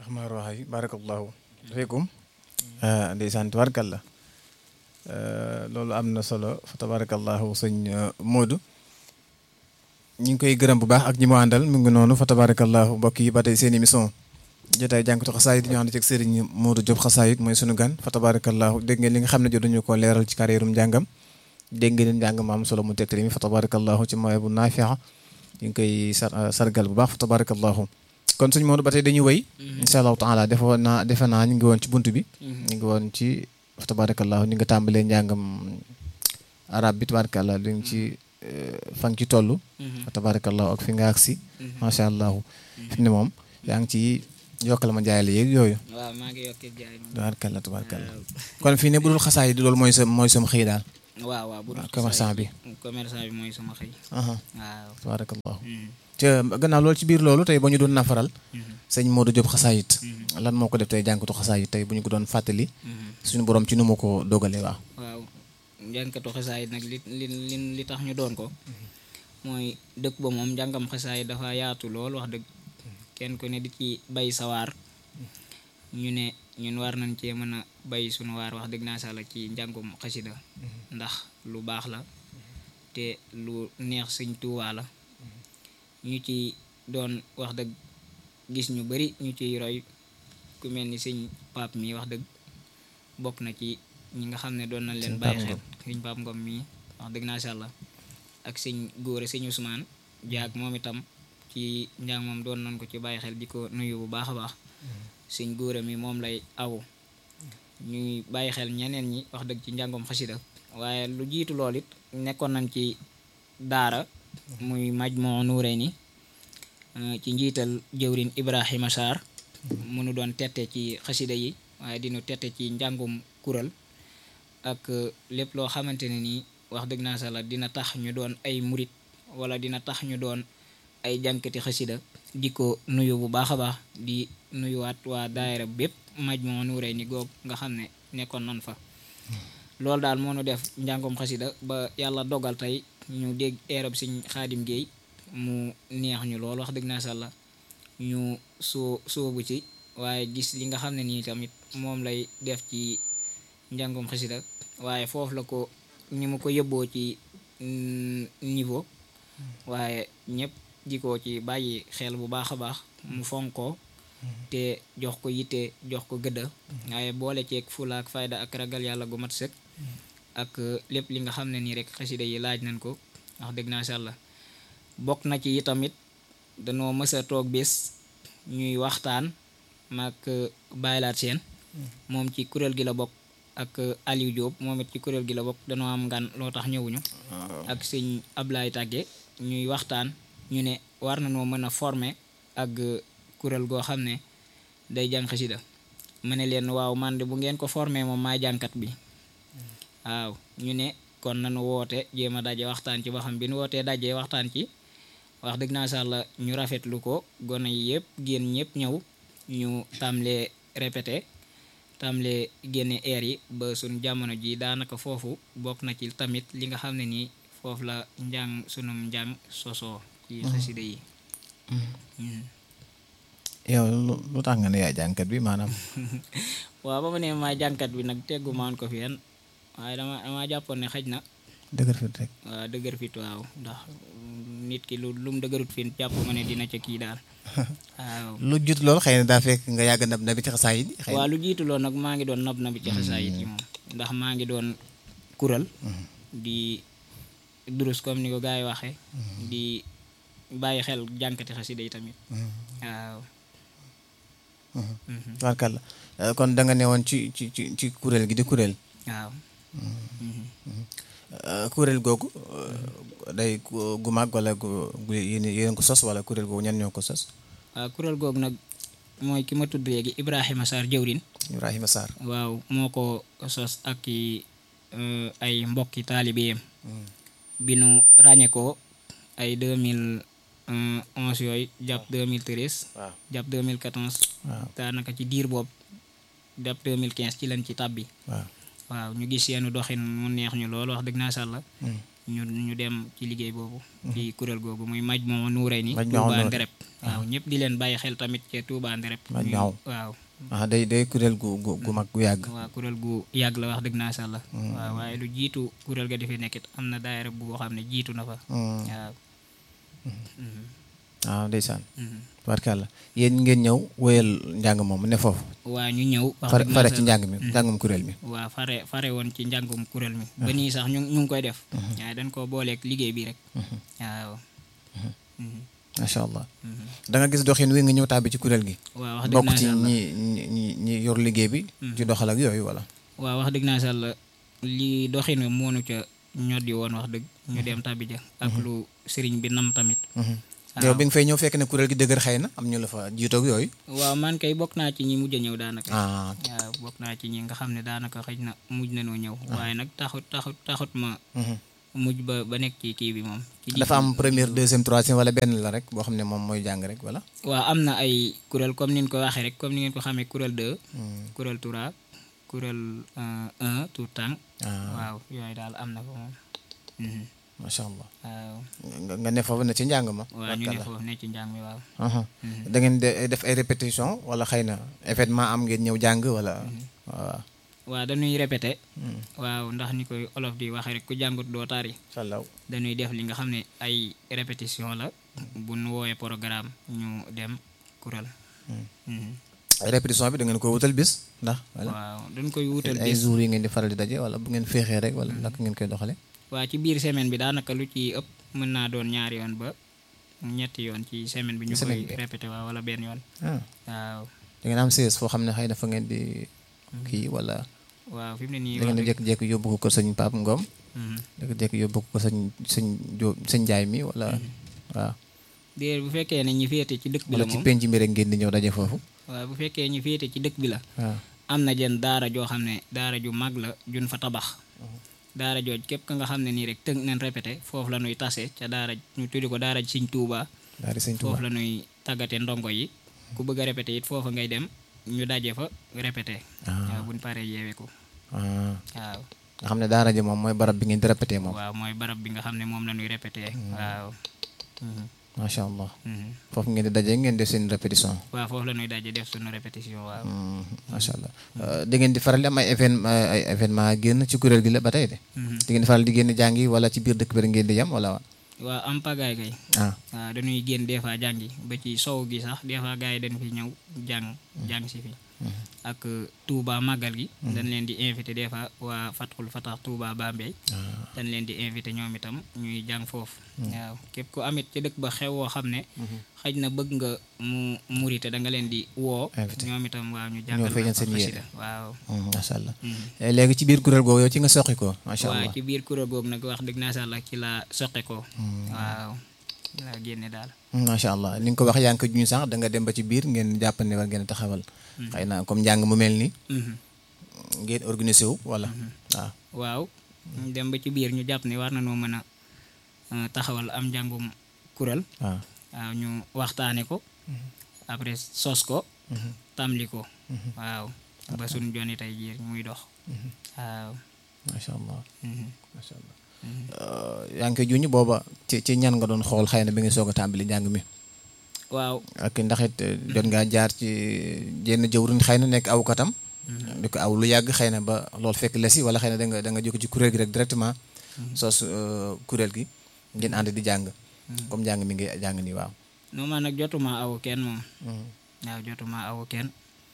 rahmaan rahim barakallahu fiikum ndeysaan tabarakalla loolu am na solo fa tabarakallahu sëñ Modou ñu ngi koy gërëm bu baax ak ñi mu àndal mu ngi noonu fa tabarakallahu mbokk yi ba tey seen émission jotaay jànkatu xasaayit ñu ànd ci sëriñ Modou Diop xasaayit mooy sunu gan fa tabarakallahu dégg ngeen li nga xam ne jot nañu ko leeral ci carrière njàngam dégg ngeen njàng ma am solo mu tegtali mi fa tabarakallahu ci mooy bu naafia ñu ngi koy sargal bu baax fa tabarakallahu kon suñ Modou ba tey dañuy wéy incha allahu taala defe naa defe naa ñu ngi woon ci bunt bi ñu ngi woon ci fa tabarakallahu ñu nga tàmbalee njàngam arab bi tabarakallah li ngi ci fa nga ci toll fa tabarakallahu ak fi nga agsi macha allah fi ne moom yaa ngi ci yokkal ma jaay la yeeg yooyu waaw maa ngi yokkee jaay moom tabarakallah tabarakallah kon fii ne bu dul xasaay di loolu mooy sa mooy sama xëy daal waaw waaw bu dul commerçant bi commerçant bi mooy sama xëy aha waaw tabarakallahu te gannaaw loolu ci biir loolu tey ba ñu doon nafaral sëñ Modou Diop xasaayit lan moo ko def tey jànkatu xasaayit tey bu ñu ko doon fàttali suñu borom ci nu mu ko dogalee waaw waaw njànkatu xasaayit nag li li li li tax ñu doon ko mooy dëkk ba moom njàngam xasaayit dafa yaatu lool wax dëgg kenn ku ne di ci bay sawaar ñu ne ñun war nañ cee mën a bay suñu waar wax dëgg naa sàlla ci njàngum xasida ndax lu baax la te lu neex sëñ Tuubaa la ñu ci doon wax dëgg gis ñu bari ñu ciy roy ku mel ni sëñ Pape mi wax dëgg bokk na ci ñi nga xam ne doon nañ leen bàyyi xel sëñ Pape Ngom mii wax dëgg naa sàlla ak sëñ góore sëñ Ousmane jaag moom itam ci njàng moom doon nañ ko ci bàyyi xel di ko nuyu bu baax a baax sëñ góore mi moom lay awu ñuy bàyyi xel ñeneen ñi wax dëgg ci njàngum xasida waaye lu jiitu lool it nekkoon nañ ci daara muy Majmuu Nuurayni ci njiital jëwrin Ibrahima Sarr mu nu doon tette ci xasida yi waaye dinu tette ci njàngum kural ak lépp loo xamante ne nii wax dëgg naa sala dina tax ñu doon ay murit wala dina tax ñu doon ay jànkati xasida di ko nuyu bu baax a baax di nuyuwaat waa daayira bépp Majmuu Nuurayni goog nga xam ne nekkoon nan fa loolu daal moo nu def njàngum xasida ba yàlla dogal tey ñu dégg eerab Sëñ Xaadim Géey mu neex ñu lool wax dëgg naa sàlla ñu soo soobu ci waaye gis li nga xam ne nii tamit moom lay def ci njàngum xasida waaye foofu la ko ni mu ko yëbboo ci niveau waaye ñëpp di ko ci bàyyi xel bu baax a baax mu fonkoo te jox ko yitte jox ko gëdda waaye boole ceeg fula ak fayda ak ragal yàlla gu mat sëkk ak lépp li nga xam ne nii rek xasida yi laaj nañ ko wax dëgg naa sàlla bokk na ci tamit dañoo mës a toog bés ñuy waxtaan maak bàyyilaat seen moom ci kuréel gi la bokk ak Aliou Diop moom it ci kuréel gi la bokk dañoo am ngan loo tax ñëwuñu ak sëñ Ablaye Tàgge ñuy waxtaan ñu ne war nañoo mën a former ak kuréel goo xam ne day jàng xasida ma ne leen waaw man de bu ngeen ko former moom maa jànkat bi waaw ñu ne kon nañu woote jéem a daje waxtaan ci ba xam bi nu wootee dajee waxtaan ci wax dëgg naa sàlla ñu rafetlu ko gone yi yëpp génn ñëpp ñëw ñu tàmlee répété tàmlee génne air yi ba suñ jamono ji daanaka foofu bokk na ci tamit li nga xam ne nii foofu la njàng sunum njàng sosoo ci xasida yi yow lu tax nga ne yaay jànkat bi maanaam waaw ba ma ne maa jànkat bi nag teggu maan ko fi yan waaye dama dama jàppoon ne xaj na dëgër fit rek waaw dëgër fit waaw ndax nit ki lu lum dëgërut fi jàpp ma ne dina ca kii daal waaw lu jiitu loolu xëy na daa fekk nga yàgg nab na bi ci xasaayit yi xëy waaw lu jiitu loolu nag maa ngi doon nab na bi ci xasaayit yi moom ndax maa ngi doon kural di durus comme ni ko gars yi waxee di bàyyi xel jànkati xasida yi tamit waaw tubaarkàlla kon da nga ne woon ci ci ci ci kuréel gi di kuréel waaw kuréel googu day gu mag wala gu yéen yéen ko sos wala kuréel googu ñan ñoo ko sos waaw kuréel googu nag mooy ki ma tudd léegi Ibrahima Sarr jëwrin Ibrahima Sarr waaw moo ko sos ak i ay mbokki taalibeem bi nu ràññee ko ay 2011 yooyu jàpp 2013 waaw jàpp 2014 waaw daanaka ci diir boobu jàpp 2015 ci lañ ci tàbbi waaw waaw ñu gis seenu doxin mu neex ñu lool wax dëgg naa sàlla ñu ñu dem ci liggéey boobu ci kuréel googu muy maj moo nuuree ni Majmahun Touba Nurayni. Ndereb waaw ñëpp di leen bàyyi xel tamit ci Touba Ndereb Majmahun. ñu- waaw ah day day kuréel gu gu gu mag gu yàgg waaw kuréel gu yàgg la wax dëgg naa sàlla waaw waaye lu jiitu kuréel ga di fi nekkit am na daayira bu xam ne jiitu na fa Hmm. waaw Mhm. ah ndeysaan Mhm. barkàlla yéen ngeen ñëw wéyal njàng moom ne foofu waa ñu ñëw wax fare dëgg naa fare ci sàlla. njàng mi njàngum kuréel mi waa fare fare woon ci njàngum kuréel mi ba nii sax ñu ñu ngi koy def waaye dañ koo booleeg liggéey bi rek waaw Mhm. macha allah Mhm. da nga gis doxin wi nga ñëw tàbbi ci kuréel gi waaw wax dëgg bokk naa ci sàlla ñi ñi ñi ñi yor liggéey bi ci doxal ak yooyu wala waaw wax dëgg naa sàlla li doxin wi moonu ca ñoddi woon wax dëgg ñu dem tabi ja ak lu sëriñ bi nam tamit yow bi nga fay ñëw fekk ne kuréel gi dëgër xëy na am ñu la fa jiitoog yooyu waaw man kay bokk naa ci ñi mujj a ñëw daanaka ah waaw bokk naa ci ñi nga xam ne daanaka xëy na mujj nañoo ñëw waaye nag taxut taxut taxut ma mhm. mujj ba ba nekk ci kii bi moom ci digg dafa am bi. première deuxième troisième wala benn la rek boo xam ne moom mooy jàng rek wala waaw am na ay kuréel comme ni ñu ko waxee rek comme ni ngeen ko xamee kuréel 2 kuréel tura kuréel 1 tout temps ah waaw yooyu daal am na ko moom Mhm. macha allah waaw nga nga ne foofu ne ci njàng ma waaw ñu ne barkalla. foofu ne ci njàng mi waaw Aha. da ngeen de def ay répétition wala xëy na événement am ngeen ñëw jàng wala waaw waaw dañuy répété waaw ndax ni koy olof di waxee rek ku jàngut doo tari salaw dañuy def li nga xam ne ay répétition la bu nu woowee programme ñu dem kuréel Mhm. répétition bi da ngeen ko wutal bis ndax wala waaw dañ koy wutal ay bis jours yi ngeen di faral di daje wala bu ngeen féexee rek wala naka ngeen koy doxale waa ci biir semaine bi daanaka lu ci ëpp mën naa doon ñaari yoon ba ñetti yoon ci semaine bi ñu Ci semaine koy bi. répété waaw wala benn yoon ah waaw da ngeen am siège foo xam ne xëy na fa ngeen di kii wala waaw fi mu ne nii da ngeen di wax dëgg- jékki-jékki yóbbu ko kër sëñ Pape Ngom Mhm. jékki-jékki yóbbu ko sëñ sëñ Jóob sëñ Njaay mi wala waaw déer bu fekkee ne ñi féete ci dëkk bi la wala ci moom penc mi rek ngeen di ñëw daje foofu waaw bu fekkee ñi féete ci dëkk bi la waaw am na jën daara joo xam ne daara ju mag la jun fa tabax daara jooj képp ka nga xam ne nii rek tënk nañ répété foofu la ñuy tase ca daara ñu tuddi ko daara Sëñ Tuuba daal di sëñ Tuubaa foofu la ñuy tàggate ndongo yi ku bëgg a répété it foofa ngay dem ñu daje fa répété waaw buñ paree yeeweeku ah waaw nga xam ne daara ji moom mooy barab bi ngeen di répété moom waaw mooy barab bi nga xam ne moom la ñuy répété waaw Mhm. macha allah Mhm. foofu ngeen di daje ngeen def seen répétition waaw foofu la ñuy daje def suñu répétition waaw Hmm, macha allah da ngeen di faral di am ay évén ay événement génn ci kuréel gi la ba tey de Mhm. da ngeen di faral di génn jàngi wala ci biir dëkk bi rek ngeen di yam wala waaw am pagaay kay ah waaw dañuy génn des fois jàngi ba ci sow gi sax des fois gars yi dañ fi ñëw jàng jàng si fi ak Touba màggal gi dañ leen di invité des fois waa Fathul Fatah Touba Bambey dañ leen di invité ñoom itam ñuy jàng foofu waaw képp ku amit ci dëkk ba xew woo xam ne xëj na bëgg nga mu murite da nga leen di woo Invité. ñoom itam waaw ñu jàngal feeñal fa seen yéene. xasida waaw Hmm, macha allah Mhm. Eh, léegi ci biir kuréel googu yow ci nga soqi ko macha waaw allah ci biir kuréel boobu nag wax dëgg naa sàlla ci la soqe ko waaw laa génne daal Hmm, macha allah ni nga ko wax yaa ngi ko juñ sax da nga dem ba ci biir ngeen jàpp ne war ngeen a taxawal xëy na comme njàng mu mel ni Mhm. ngeen organisé wu wala waaw waaw ñu dem ba ci biir ñu jàpp ne war nañoo mën a euh, taxawal am njàngum kuréel waaw waaw ñu waxtaane ko après sos ko tamli ko waaw ba suñ joni tey jii muy dox waaw macha allah mhm. macha allah yaa ngi koy juñ booba ci ci ñan nga doon xool xëy na bi nga soog a tàmbali njàng mi waaw ak ndax it eh, jot ngaa jaar ci jenn jëwriñ xëy na nekk aw katam di ko aw lu yàgg xëy na ba loolu fekk la si wala xëy na da nga da nga jóge ci kuréel gi rek directement sos eh, kuréel gi ngeen ànd di jàng comme njàng mi ngi jàng nii waaw no man nag jotuma aw kenn moom waaw jotuma aw kenn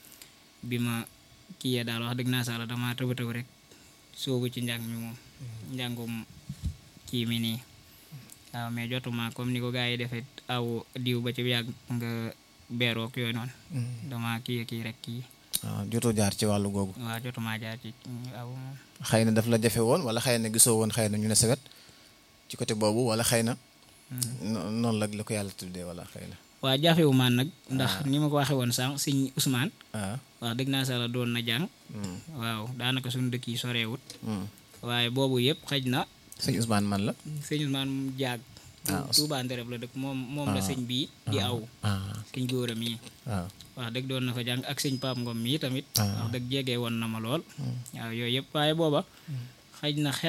bi ma kiyee daal wax dëgg naa sala dama tëba tëb rek soobu ci njàng mi moom njàngum kii mi nii waaw mais jotuma comme ni ko gars yi defee aw diw ba ci yàgg nga beerook yooyu noonu dama kii kii rek kii waaw jotoo jaar ci wàllu googu waaw jotuma jaar ci aw moom xëy na daf la jafe woon wala xëy na gisoo woon xëy na ñu ne sawet ci côté boobu wala xëy na no- noonu la la ko yàlla tuddee wala xëy na waa jafewu maan nag ndax ni ma ko waxee woon sànq sëñ Ousmane ah wax dëgg naa sala doon na jàng hmm, waaw daanaka suñu dëkk yi soreewut hmm. waaye boobu yëpp xëj na sëñ Ousmane man la sëñ Ousmane mu jaag Ah, Tuubaa Ndereb la dëkk moom moom la sëñ bii di aw ah sëñ góoram yi waaw wax dëgg doon na fa jàng ak sëñ Paap Ngom mii tamit Ah. wax dëgg jege woon na ma lool waaw yooyu yëpp waaye booba xëj na xel mi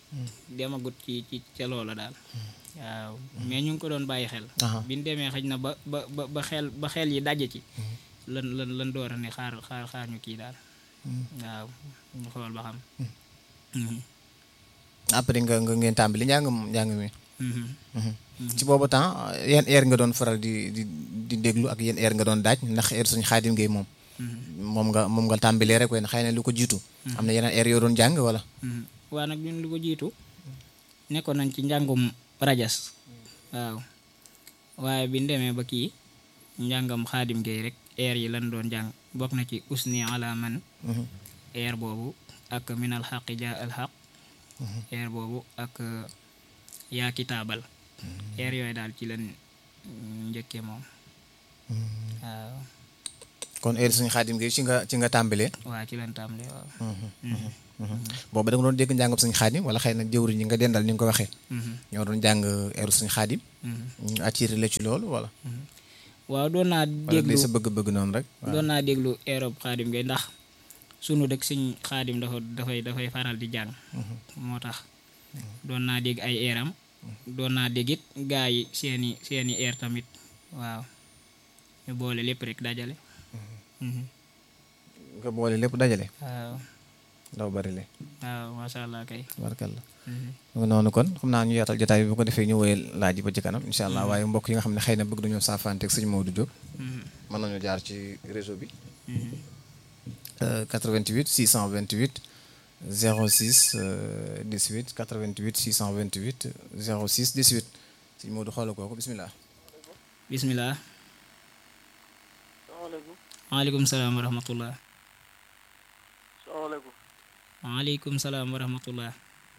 demagut ci ci ca loola daal waaw mais ñu ngi ko doon bàyyi xel Aha. biñ demee xëj na ba ba ba ba xel ba xel yi daje ci lan lan lan door a ne xaar xaar xaar ñu kii daal waaw ñu xool ba xam Mhm. après nga nga ngeen tàmbali njàng njàng mi Mhm. ci boobu temps yan heure nga doon faral di di di déglu ak yan heure nga doon daaj ndax heure suñu xaadim ngay moom moom nga moom nga tàmbalee rek waaye xëy na lu ko jiitu am na yeneen heure yoo doon jàng wala Mhm. waa nag ñun lu ko jiitu nekkoon nañ ci njàngum rajas waaw waaye biñ demee ba kii njàngam xaadim gay rek air yi lan doon jàng bokk na ci usni ala man air boobu ak minal xaqi ja al xaq air boobu ak yaa kitaabal air yooyu daal ci lan njëkkee moom waaw kon heure suñu xaadim ngay ci nga ci nga tàmbalee waa ci lan tàmbalee waaw boobu da nga doon dégg njàngam suñu xaadim wala xëy na jëwriñ ñi nga dendal ni nga ko waxee Mhm. ñoo doon jàng heure suñu xaadim Mhm. ñu attiré la ci loolu wala waaw doon naa wala déglu li sa bëgg-bëgg noonu rek waaw doon naa déglu Europe xaadim ngay ndax sunu dëkk suñ xaadim dafa dafay dafay faral di jàng moo tax doon naa dégg ay eeram doon naa dégg it gaa yi seeni seeni eer tamit waaw ñu boole lépp rek dajale Mhm. nga boole lépp dajale waaw ndaw bari le waaw masha allah kay barkalla Mhm. mu ngi noonu kon xam naa ñu yaatal jotaay bi bu ko defee ñu woyal laaj yi ba ci kanam incha allah waaye mbokk yi nga xam ne xëy na bëgg nañoo saafanteeg sëñ Maodo Diop Mhm. mën nañu jaar ci réseau bi Mhm. euh, 88 628 06 euh, 18 88 628 06 18 sëñ Maodo xoolal kooku bismillah bismillah salaamaaleykum waaleykum salaam wa rahmatullah salaamaaleykum waaleykum salaam wa rahmatullah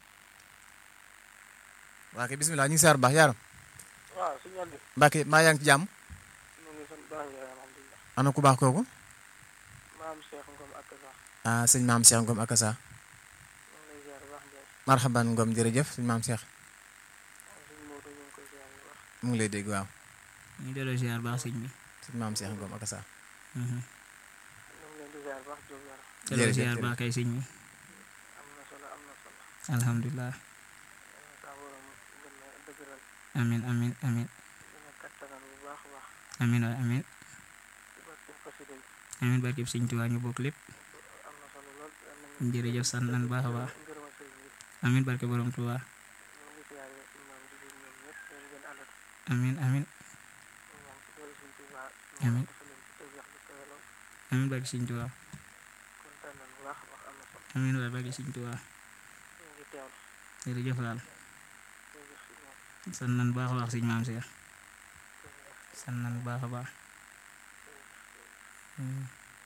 waa kay bismillah ñu ngi saar baax yaaram waaw suñu ànd Mbacke maa yaa ngi ci jàmm ñu ngi sant baax yaay alhamdulilah ana ku baax kooku maam Cheikh Ngom ak sax ah sëñ maam Cheikh Ngom ak Asa ñu ngi lay ziar baax Ndiaye marhaban Ngom jërëjëf sëñ maam Cheikh waaw suñu Modou ñu ngi koy ziar bu baax mu ngi lay dégg waaw ñu delloo ziar baax sëñ bi sëñ maam Cheikh Ngom ak Asa Mhm. ñu ngi leen di ziar baax Diop yàlla delloo Jërëjëf, ziar jërëjëf. baax kay sëñ bi am na solo am na solo alhamdulilah saa borom gën a dëgëral amin amin amin gën a kattanal bu baax a baax amin waay amin ci barke xasida yi amin barkeb sëñ Tuubaa ñu bokk lépp am na solo lool yal nañu jërëjëf sant nañ baax a baax ngërëmal sëriñ bi amin barke borom Tuubaa ñu ngi ziar suñu maam di leen ñoom ñëpp ñu ngi leen àndal amin amin ñu ñaan ci doole suñu Tuubaa Amiin. dafa leen ci tawfeex bu kawe lool amin barke sëñ Tuubaa kontaan nañ bu baax a baax am na solo amin waay barke sëñ Tuubaa ñu ngi teewlu jërëjëf laal jërëjëf suñu maam sant nañ baax a baax sëñ maam Seex sant nañ baax a baax Mm.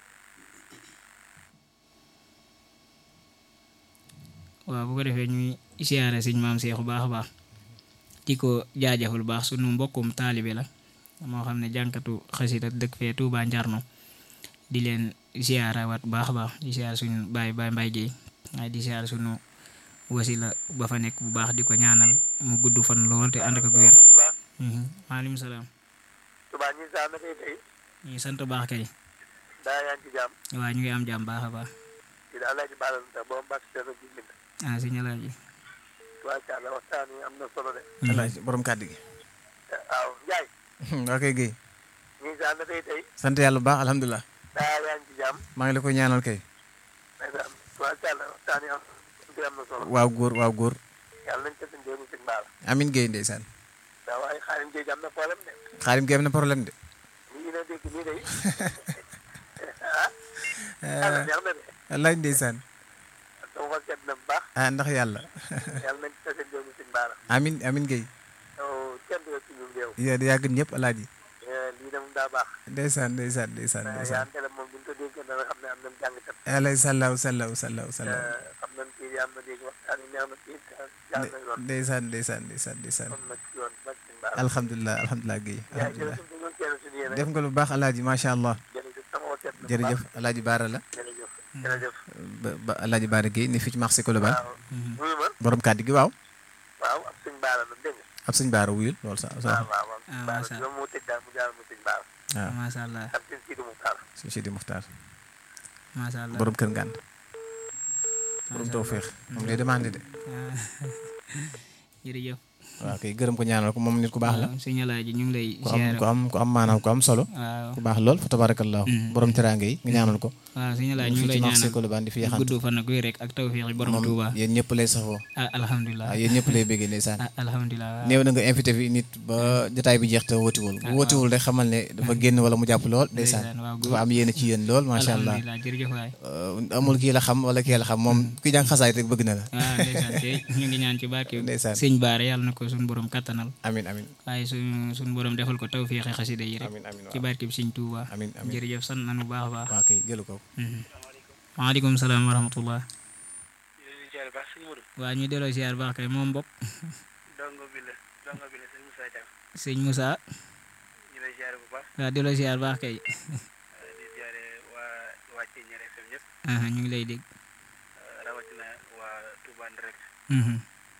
waaw bu ko defee ñuy siyaare sëñ maam Seex bu baax a baax di ko jaajëfal baax sunu mbokkum taalibe la moo xam ne jànkatu xasida dëkk fee Tuubaa Njarno di leen siyaara wat bu baax a baax di siyaar suñu baay baay mbay géey waaye di siyaar sunu wasila ba fa nekk bu baax di ko ñaanal mu gudd fan lool te ànd ak ak wér Mhm. maaleykum salaam Tuubaa ñi saa na kay tey ñu ngi sant baax kay daa yaa ngi ci jàmm waaw ñu ngi am jàmm baax a baax di daal laa ci baalal sax ba mu bàq seen bi bind ah sëñ Alaaji tubaab càlla waxtaan wi am na solo de alaaji borom kàddu gi waaw Njaay waa kay Guèye ñi saa na kay tey sant yàlla bu baax alhamdulilah daa yaa ngi ci jàmm maa ngi la koy ñaanal kay ndeysaan tubaab càlla waxtaan wi am bi am na solo waaw góor waaw góor yàlla nañ ko seen déemu sëñ baal amin Guèye ndeysaan daa waaye xaarim géej am na problème de xaarim Guèye am na problème de lii na dégg nii day ah yàlla neex na de wallaay ndeysaan sama xol sedd na bu baax ah ndax yàlla yàlla nañ ko seen déemu sëñ baal amin amin Guèye yow kenn du ci ñun réew yaa yaa gën ñëpp alaaji lii de moom daa baax ndeysaan ndeysaan ndeysaan yaa ndeysaan tele moom bu ñu ko déggee dana xam ne am nañ jàngkat alay sallaw sallaw sallaw sallaw xam nañ kii am na dégg waxtaan yi neex na kii jaar na yoon ndeysaan ndeysaan ndeysaan ndeysaan am na ci yoon bak sëñ baal alhamdulilah alhamdulilah Guèye yaa alhamdulilah jërëjëf dañoo teel suñu yéene def nga lu baax alaaji macha allah jërëjëf sama xol sedd na bu baax. jërëjëf alaaji baara la jërëjëf jërëjëf ba ba alaaji baara Guèye ne fii ci marché Colobane waaw wuyu ma borom kàddu gi waaw waaw ab sëñ baala la dégg nga ab sëñ baara wuyul loolu sa sa waaw waaw waaw Ah, baala macha bi moo tëj daal mu jaar mu sëñ baala waaw macha allah ak sëñ Sidi Muxtaar suñu Sidi Muxtaar macha allah borom kër ngànd borom tawféex moom day demandé de ah jërëjëf waaw kay gërëm ko ñaanal ko moom nit ku baax la waaw sëñ Alaaji ñu ngi lay ku am ziar ku am ku am maanaam ku am solo waaw ku baax lool fa tabarakallahu borom teraanga yi nga ñaanal ko waaw sëñ Alaaji ñu ngi fii lay ci marché ñaanal Colobane di fi yaxantu gudd fan ak wér rek ak tawféex yi borom Touba yéen ñëpp lay safoo ah alhamdulilah waaw yéen ñëpp lay béggee ndeysaan ah alhamdulilah waaw néew na nga invité fi nit ba jotaay bi jeex te wóotiwul bu wóotiwul rek xamal ne dafa génn wala mu jàpp lool ndeysaan ndeysaan waaw dafa am yéene ci yéen lool macha allah alhamdulilah jërëjëf waay Euh, amul kii la xam wala kii la xam moom ki jàng xasaay rek bëgg na la waaw ndeysaan tey ñu ngi ñaan ci barke Ndeysaan. sëñ Baare yàlla na ko suñu borom kattanal amin amin waaye suñu suñu borom defal ko tawféex xasida yi rek amin amin ci waaw barke bi sëñ Touba amin amin jërëjëf sant nañu bu baax a baax waa kay jëlu ko waaleykum salaam wa rahmatullah ñu leen di ziar baax sëñ Modou waa ñu delloo ziar baax kay moom bopp dongo bi la dongo bi la sëñ Moussa Diagne sëñ Moussa ñu lay ziar bu baax waa delloo ziar baax kay di ziare waa waa Thiéniere FM ñëpp aha ñu ngi lay dégg rawatina waa Touba Ndirect Mhm,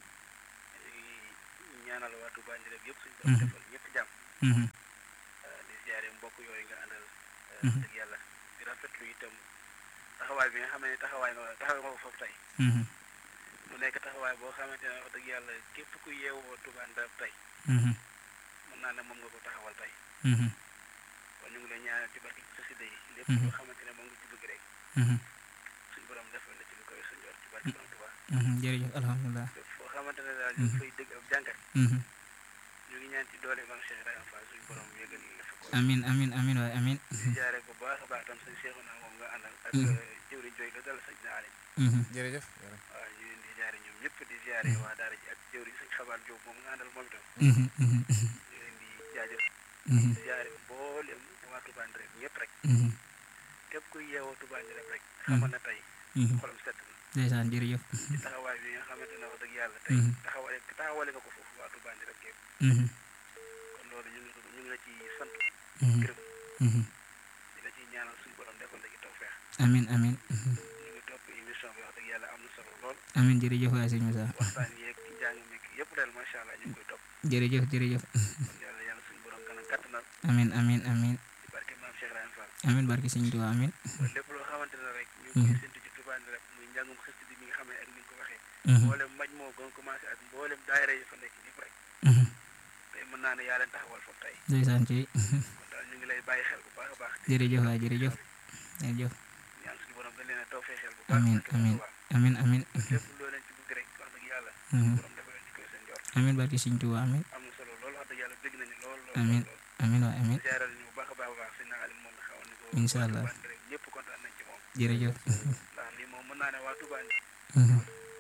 di ñaanal waa Touba Ndirect yëpp suñu borom defal ñëpp jàmm mhm, di ziare mbokk yooyu nga àndal Mhm. dëgg yàlla di rafetlu itam taxawaay bi nga xam ne taxawaay nga taxawaay nga ko foofu tey mhm, mu nekk taxawaay boo xamante ne wax dëgg yàlla képp ku yeewoo Touba Ndirect tey mhm, mën naa ne moom nga ko taxawal tey mhm, kon ñu ngi lay ñaanal ci barke xasida yi lépp Mhm. loo xamante ne moom nga ci bëgg rek mhm, suñu borom defal la ci lu koy sa njort ci barke borom Touba mhm, jërëjëf alhamdulilah fépp foo xamante ne daal ñu ngi fay dëgg ab jàngat Mhm. ñu ngi ñaan ci doole Maam Cheikh Ibrahima Fall suñu borom yëgal la fa ko amin amin amin waay amin di jaare bu baax a baax tam sëñ Cheikh naa moom nga àndal ak Mhm. jëwriñ jooy la dal sëñ na Alim Mhm, jërëjëf waaw ñu leen di jaare ñoom ñëpp di jaare waa daara ji ak jëwriñ sëñ Xabaar Jóob moom nga àndal moom itam mhm, mhm, ñu leen di jaajëf mhm, di jaare mboolem waa Touba Ndirect ñëpp rek mhm, képp kuy yeewoo Touba Ndirect rek xamal na tey mhm. xolam set na ndeysaan jërëjëf ci taxawaay bi nga xamante ne wax dëgg yàlla tey Mhm. taxawale taxawale nga ko foofu waa Touba Ndirect yëpp Mhm, kon loolu ñu ngi ñu ngi la ci sant mhm, gërëm mhm. di la ciy ñaanal suñu borom defal la ci tawfeex amin amin mhm. ñu ngi topp émission bi wax dëgg yàlla am na solo lool amin jërëjëf waay sëñ Moussa waxtaan yeeg ci njàng meek yëpp daal macha allah ñu ngi koy topp jërëjëf jërëjëf kon yàlla yàlla suñu borom gën a kattanal amin amin amin ci barke maam Cheikh Ibrahima Fall amin barki sëñ Tuubaa amin ba lépp loo xamante ne rek ñu ngi koy séntu ci Touba Ndirect muy njàngum xasida bi nga xam ne ak ni nga ko waxee Mhm, mboolem maj moo gën commencé ak mboolem daayira yi fa nekk ñëpp rek mhm. tey mën naa ne yaa leen taxawal foofu tey ndeysaan ci kon daal ñu ngi lay bàyyi xel bu baax a baax jërëjëf waay jërëjëf jërëjëf ñaan suñu borom gën leen a tawfeex xel bu baax amin barke amin Touba. amin amin lépp loo leen ci bëgg rek wax dëgg yàlla Mhm, borom dafa leen ci koy seen jort amin barki sëñ Tuubaa amin am na solo lool wax dëgg yàlla bëgg nañu lool lool Amin. lool amin waay amin jaaral ñu bu baax a baax a baax si naa Alim moom nga xawoon ni ko Incha waa allah. Touba Ndirect ñëpp kontaan nañ ci moom jërëjëf ndax lii moom mën naa ne waa Touba Ndirect Mhm,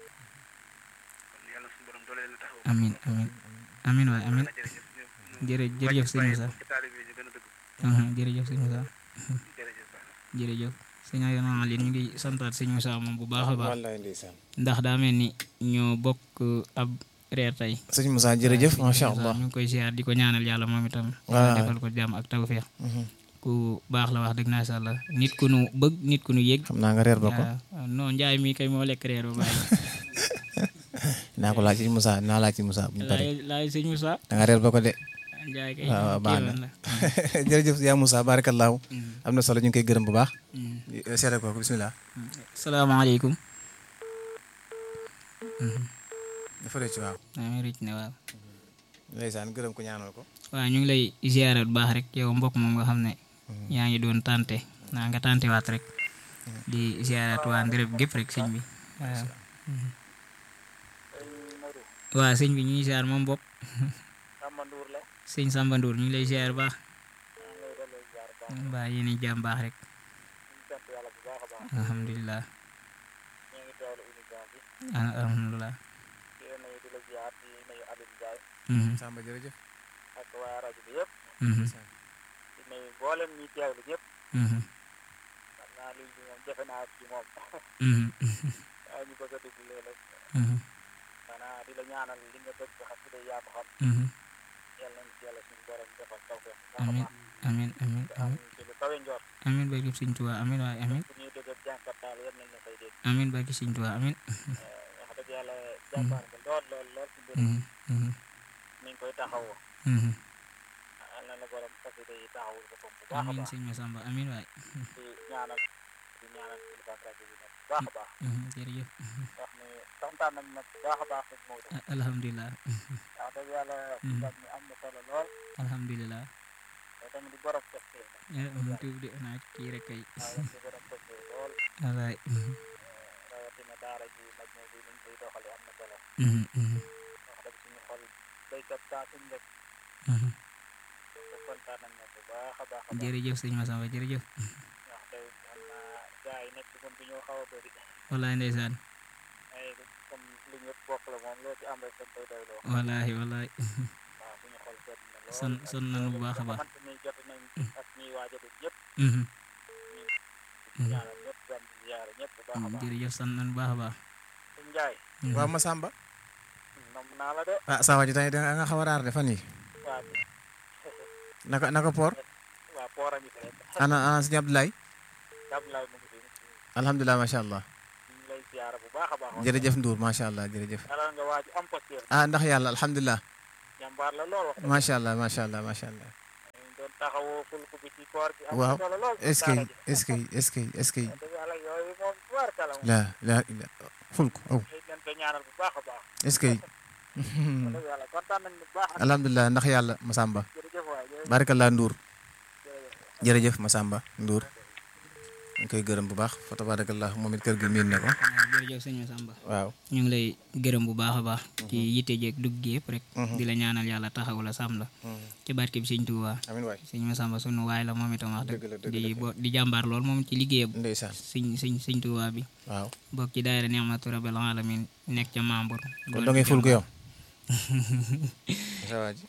kon yàlla suñu borom doole leen a taxaw amin amin amin waay amin na jërëjëf ñu- ñu Jërë- jërëjëf sëñ bàyyi Moussa. ci taalibe yi ñu gën a dëgg Mhm, jërëjëf sëñ Moussa jërëjëf baax na jërëjëf sëñ Ayana Ali ñu ngi santaat sëñ Moussa moom bu baax a baax wallaay ndeysaan ndax daa mel ni ñoo bokk ab reer tey sëñ Moussa jërëjëf macha allah ñu ngi koy ziar di ko ñaanal yàlla moom itam Waaw. yàlla defal ko jàmm ak tawfeex Mhm. ku baax la wax dëgg naa sha Allah nit ku nu bëgg nit ku nu yëg xam naa nga reer ba ko waaw non njaay mi kay moo lekk reer ba bàyyi naa ko laaj ci Moussa naa laaj ci Moussa bu ñu paree laay laay sëñ Moussa da nga reer ba ko de njaay kay waaw waaw baax na kéemaan la jërëjëf yaa Moussa barakallahu Mm, am na solo ñu ngi koy gërëm bu baax mm. seere ko bismillah salaamaaleykum dafa rëcc waaw maa ngi rëcc ne waaw ndeysaan gërëm ko ñaanal ko waaw ñu ngi lay ziarat bu baax rek yow mbokk moom nga xam ne yaa ngi doon tante naa nga tante waat rek di ziarat waa Ndirect gépp rek sëñ bi waaw waaw sëñ bi ñu ngi ziar moom bopp Samba Ndour la sëñ Samba Ndour ñu ngi lay ziar bu baax maa ngi lay delloo ziar baax mbaa yéen a jàmm baax rek ñu sant yàlla bu baax a baax alhamdulilah ñu ngi teewlu émission bi al- alhamdulilah di la nuyu di la ziar di nuyu Aliou Ndiaye Mhm, Samba jërëjëf ak waa rajo bi yëpp mhm, di nuyu mboolem ñi teewlu ñëpp mhm, xam naa liñ bi moom jafe naa ci moom mhm, waaye ñu bëgg a dugg léeg-léeg mhm, xanaa di la ñaanal li nga bëgg xam si day yaa ko xam mhm. yàlla nañ ci yàlla suñu borom defal tawfeex bu baax a amin baax amin amin te am amin ci lu kawe njort amin barki sëñ Tuubaa amin waay amin fu ñuy dégg ak jànkat daal yal nañ la fay dégg amin barki sëñ Tuubaa amin wax dëgg yàlla jàmbaar nga lool lool lool ci mbir Mhm, mhm, mi ngi koy taxawoo mhm. yal na la borom xasida yi taxawul ko bu baax a amin baax sëñ Masamba amin waay di ñaanal di ñaanal kilifa rajo bi nag bu baax a baax Mhm, jërëjëf wax ni kontaan nañ nag bu baax a baax sëñ Maodo Ah, alhamdulilah wax dëgg yàlla xibaar mi am na solo lool alhamdulilah te tamit di borom pëstee nag eh um tuub de naa kii rek kay waaw di borom pëstee lool wallaay mhm, rawatina daara ji nag ñoo bi niñ koy doxale am na solo mhm, mhm, wax dëgg suñu xol béykat saa suñ rek mhm. te kontaan nañ nag bu baax a baax a baax jërëjëf sëñ Massamba jërëjëf wax dëgg xam naa gars yi nekk moom bi ñoo xaw a bëri wallaay ndeysaan ay comme li ñëpp bokk la moom loo ci am rek dañ koy doyloo wallaay wallaay waaw suñu xol sedd na lool son son nañu bu baax a baax xamante ni jot nañ ak ñiy waaj a def ñëpp Mhm, ñu ñaanal ñëpp dem di ziyaare ñëpp bu baax a mhm, baax jërëjëf son nañu bu baax a baax suñ njaay Mhm. waaw Masamba nam naa la de ah saa waa ji tey da nga xaw a raar de fan yi waa naka naka Port waa poora ngi fi rek ana ana sëñ Abdoulaye Abdoulaye mu ngi fi alhamdulilah macha allah ñu ngi lay ziyaare bu baax a baax jërëjëf Ndour macha allah jërëjëf dalal nga waaju am posture ah ndax yàlla alhamdulilah jàmbaar la lool wax dëgg macha allah macha allah macha allah ñu doon taxawoo fulku bi ci koor gi am waaw solo lool ci est-ce que daara ji. est-ce que est-ce que est-ce que wax dëgg yàlla yooyu moom tubaarkala moom la la la ful ko aw xëy nañ ko ñaanal bu baax a baax est-ce que wax dëgg yàlla kontaan nañ bu baax alhamdulilah ndax yàlla Masamba jërëjëf waay jërëjëf barakallah Ndour jërëjëf jërëjëf Masamba Ndour ñu koy gërëm bu baax fa tabarakallah moom it kër gi miin na ko waaw jërëjëf sëñ Massamba waaw ñu ngi lay gërëm bu baax a baax ci yitte jeeg dugg gi yëpp rek Mhm. di la ñaanal yàlla taxaw la sàmm la ci barke bi sëñ Tuubaa amin waay sëñ Massamba sunu waay la moom itam wax Dëgg la, dëgg dëgg la, di bo di jàmbaar lool moom ci liggéeyam ndeysaan sëñ sëñ sëñ Tuubaa bi waaw bokk ci daayira Ni'matu Rabbil Alamin nekk ca membre kon da ngay ful ko yow sa waa ji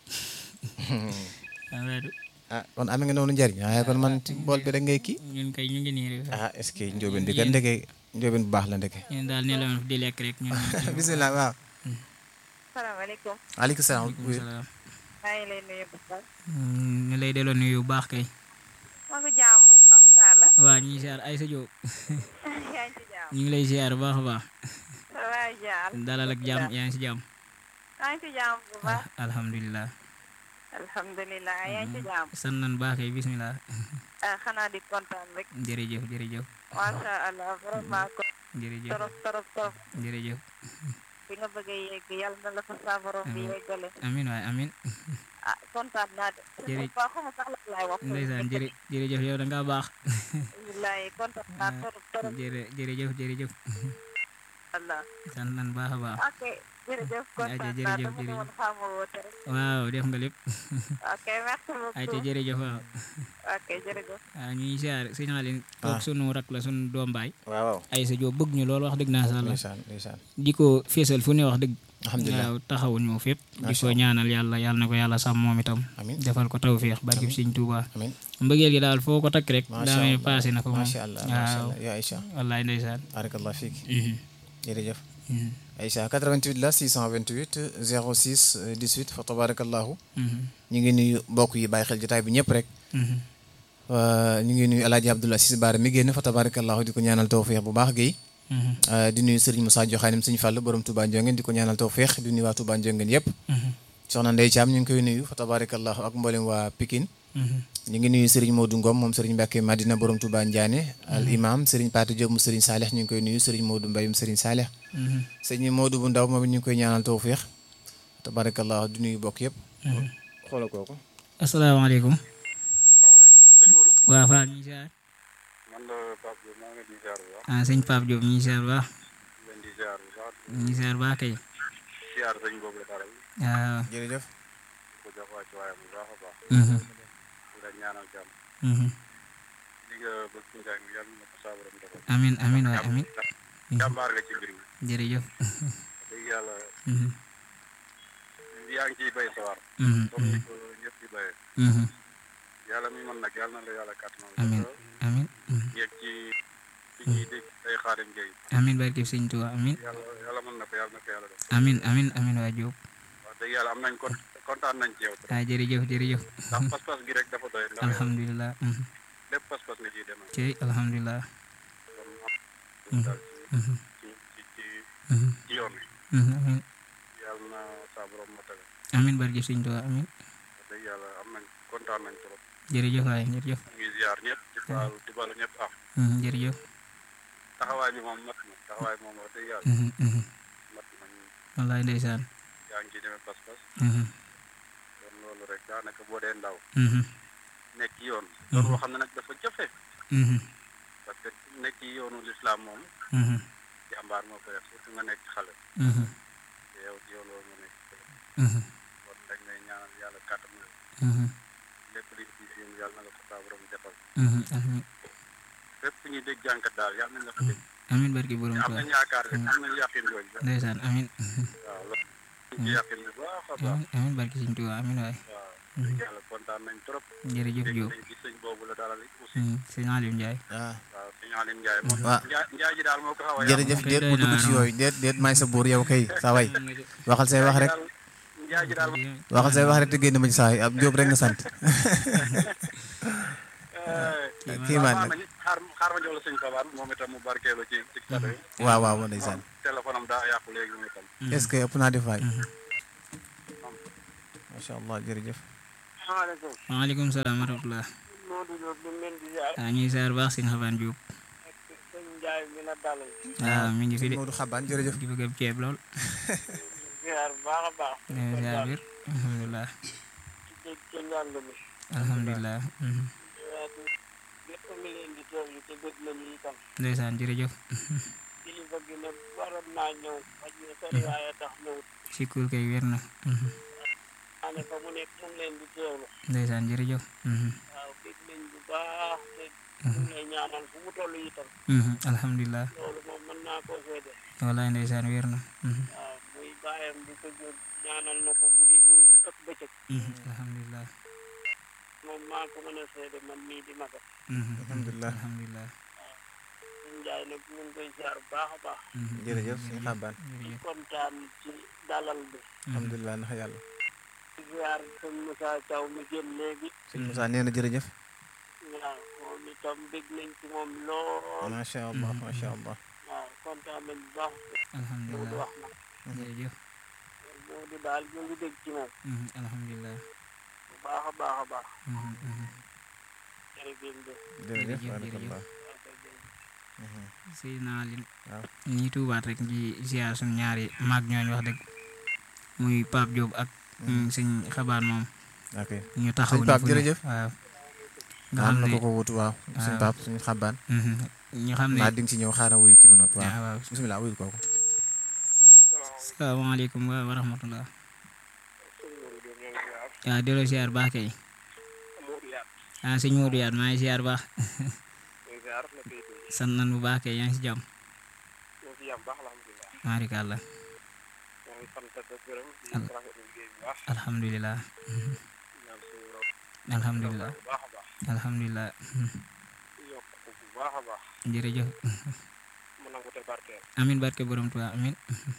ah kon amee nga noonu njariñ waaye kon man ci bool bi rek ngay kii ñun kay ñu ngi nii rek ah est-ce que njóobeen bi kat ndeke njóobeen bu baax la ndeke ñun daal ne la di lekk rek ñun bisimilah waaw salaamaaleykum aleykum salaam waaleykum salaam maa ngi lay nuyu bu baax Mm, ñu lay delloo nuyu bu baax kay maa ko jàmbur nangu naa la waa ñu ngi siyaar Aysa Jóob yaa ngi ci jàmm ñu ngi lay siyaar bu baax a baax waa jaar dalal ak jàmm yaa ngi si jàmm maa ngi ci jàmm bu baax ah alhamdulilah alhamdulilah yaa ngi ci jàmm sant nañ baax kay bisimilah ah xanaa di kontaan rek jërëjëf jërëjëf macha allah vraiment ko jërëjëf torop torop torop jërëjëf fi nga bëgg a yegg yàlla na la fa sa borom bi yeggale amin waay amin ah kontaan naa de Jërëjëf. ba xuma sax la laay wax ndeysaan jërë jërëjëf yow da ngaa baax billaay kontaan naa torop torop jërë jërëjëf jërëjëf allah sant nañ baax a baax ok jërëjëf kontaan naa jërëjëf, dama ne jërëjëf. woon xaama woote rek waaw def nga lépp ok merci ay te beaucoup jërëjëf waaw ok jërëjëf waaw ñu ngi siyaar signalin toog sunu rak la sunu doom baay waaw waaw Aysa Jóob bëgg ñu loolu wax dëgg naa sàlla ndeysaan ndeysaan di ko feesal fu ne wax dëgg alhamdulilah waaw taxawul ñu fépp di Masha ko ñaanal yàlla yàlla na ko yàlla sàmm moom itam amin defal ko tawféex barkib Sëñ Tuubaa amin mbëggeel gi daal foo ko takk rek macha daa mel ni allah passé na ko moom macha allah macha waaw allah yaa Aïcha wallaay ndeysaan barakallah fiik Mhm, jërëjëf mhm, Aïcha 88 la 628 06 18 fa tabarakallahu mhm, ñu ngi nuyu mbokk yi bàyyi xel jotaay bi ñëpp rek mhm. waa ñu ngi nuyu alaaji Abdoulaye Cissé Baara mi génn fa tabarakallahu di ko ñaanal tawféex bu baax Guèye Mhm, di nuyu Serigne Moussa Joxaanim Sëñ Fall borom Touba Ndiongène di ko ñaanal tawféex di nuyu waa Touba Ndiongène yëpp mhm, soxna Ndeye Thiam ñu ngi koy nuyu fa tabarakallahu ak mboolem waa Pikine mhm. ñu ngi nuyu Serigne Modou Ngom moom Serigne Mbacke Madina borom Touba Ndiané al imam Serigne Pati Diop mu Serigne Saleh ñu ngi koy nuyu Serigne Modou Mbayum Serigne Saleh Mhm, Serigne Modou bu ndaw moom it ñu ngi koy ñaanal tawféex tabarakallahu di nuyu bokk yëpp mhm. xoolal kooku asalaamaaleykum sëñ Mourou waa Fall ñu ngi siyaar man la Pape Diop maa ngi leen di ziar bu baax ah sëñ Pape Diop ñu ngi siyaar baax leen di ziar bu baax ñu ngi siyaar baax kay ziar sëñ boobu la dara waaw jërëjëf ko jox waa ci waayam bu baax a baax mhm, di la ñaanal jàmm mhm. li nga bëgg ci njàng mi yàlla na ko saa borom defal amin amin waay amin jàmbaar nga ci mbir mi jërëjëf dëgg yàlla Mhm, yaa ngi ciy bay sawar mhm, comme ni mhm, ko ñëpp di bayee mhm. yàlla mi mën nag yàlla na la yàlla kàttanal amin amin mhm. yegg ci fi ñuy dégg ay xaarim géey amin barkib Sëñ Tuubaa amin yàlla yàlla mën na ko yàlla na ko yàlla def amin amin amin waa Diop wax dëgg yàlla am nañ kon kontaan nañ ci yow trop ah jërëjëf jërëjëf ndax pas-pas gi rek dafa doy ndax yow alhamdulilah mhm. lépp pas-pas nga ciy demee cey alhamdulilah kon am daal mhm, ci ci ci mhm, ci yoon wi mhm, amin yàlla na saa borom ma tege amin barkib Sëñ Tuubaa amin wax dëgg yàlla am nañ kontaan nañ trop jërëjëf waay jërëjëf ñu ngi ziar ñëpp di baal di baalu ñëpp ah mhm, jërëjëf taxawaay bi moom mat na taxawaay moom wax dëgg yàlla mhm, mhm. mat na ñu wallaay ndeysaan yaa ngi ci demee pas-pas Mhm, kon loolu rek daanaka boo dee ndaw mhm, nekk ci yoon loolu boo xam ne nag dafa jafe mhm, parce que nekk ci yoonu lislaam moom mhm, jàmbaar moo koy def surtout nga nekk xale mhm, te yow ci yow loolu nga nekk xale mhm, kon dañ lay ñaanal yàlla kàttan na mhm, lépp li ci yéen yàlla na la ko saa borom defal mhm. amiin fépp fu ñuy dégg jànkat daal yàlla nañ la ko dégg amiin barki borom te am Tuubaa nañ yaakaar rek am nañ yàqin jooju sax ndeysaan amiin waaw loolu ñu ci yàqin bu baax a baax amiin amiin barki Sëñ Tuubaa amiin waay waaw dëgg yàlla kontaan nañ trop jërëjëf dégg Diop nañ ci sëñ boobu la dalal aussi Mhm, sëñ Aliou Ndiaye ah waaw sëñ Aline Ndiaye moom waaw. Ndiaye Ndiaye ji daal moo ko xaw a yàq jërëjëf kay déet doy bu na dugg ci waar yooyu déet déet maay sa buur yow kay saa way waxal say wax rek Ndiaye ji daal waxal say wax rek te génn ma ci saa yi ab Diop rek nga sant kii maan nag xaar xaar ma jox la sëñ Fabaan moom itam mu barkeelu ci ci kàddu yi waaw waaw ma ndeysaan téléphone am daa yàqu léegi moom itam est-ce que ëpp naa di faay macha allah jërëjëf salaamaaleykum waaleykum salaam wa rahmatulah Modou Diop ñu ngi leen di ziar waaw ñuy saar baax sëñ Xabaan Diop sëñ Ndiaye mi la dalal waaw mi ngi fi de Modou Xabaan jërëjëf di bëgg ab ceeb lool ziar bu baax a baax ñuy saar biir alhamdulilah ci dégg ci njàng mi alhamdulilah mhm. lépp mi leen di teewlu te bëgg nañu itam ndeysaan jërëjëf kilifa gi ne waroon naa ñëw xaj na sori waaye tax ñëwut sikkul kay wér na mhm. maa ne fa mu nekk mu ngi leen di teewlu ndeysaan jërëjëf mhm. waaw bëgg nañ bu baax te mu ngi lay ñaanal fu mu toll itam Mhm, alhamdulilah loolu moom mën naa koo seede wallaay ndeysaan wér na mhm. waaw muy bàyyam di ko jóg ñaanal na ko guddi muy ak bëccëg Mhm, alhamdulilah moom maa ko mën a seede man mii di maga Mhm, alhamdulilah alhamdulilah suñ njaay nag ñu ngi koy ziar bu baax a baax Mhm, jërëjëf sëñ Xabaan di jërëjëf kontaan ci dalal bi alhamdulilah ndax yàlla di ziar sëñ Moussa Thiaw mi génn léegi sëñ Moussa nee na jërëjëf waaw moom itam bég nañ ci moom lool macha allah macha allah waaw kontaan nañ bu baax Moodu alhamdulilah wax na jërëjëf Moodu daal ñu ngi dégg ci moom Mhm, alhamdulilah bu baax a baax a baax Mhm, mhm. jërëjëf jërëjëf Jërëjëf, barakallah sëy naa leen waaw ñi tuubaat rek di ziar suñ ñaari maag ñooñ wax dëgg muy Pape Diop ak mm, sëñ xabaan moom ok ñu taxaw Sëñ Pape, fu ne. jërëjëf. waaw nga am xam na ne ko ko wutu waaw suñ waaw. pap suñ Xabaan Mhm. ñu xam ne naa di nga ci ñëw xaaral wuyu kii ba noppi waaw waaw waaw bisimilah wuyul kooku salaamaaleykum wa wa rahmatullah waaw delloo ziar baax kay ah sëñ Modou Yaat maa ngi ziar baax sant nan bu baax kay yaa ngi si jàmm maarikàllah alhamdulilah Mhm. alhamdulilah alhamdulilah Mhm. jërëjëf amin barke borom Tuubaa amin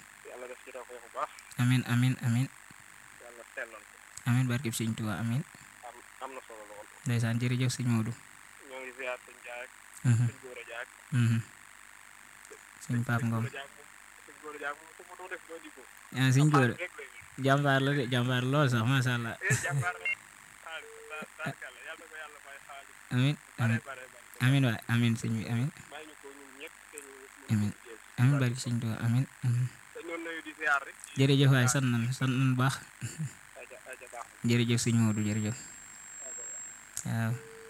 amin amin amin amin barke sëñ Tuubaa amin ndeysaan jërëjëf sëñ Modou ñoo ngi ziar sëñ Ndiaye ak Mhm. sëñ Gora Diak Mhm. sëñ Pape Ngom sëñ Gora Diak moom ku mu doon def doo di ko ah sëñ Gora rek lay jàmbaar la de jàmbaar lool sax macha allah eh jàmbaar na xaalis daa daakàlla yàlla na ko yàlla may xaalis amin bare amin bare bare amin waay amin sëñ bi amin may ñu ko ñun ñëpp te ñu Amin. amin barke sëñ Tuubaa amin Mhm. te ñoon nañu di ziar rek jërëjëf waay sant nan sant nan bu baax aja aja baax jërëjëf sëñ Modou jërëjëf waaw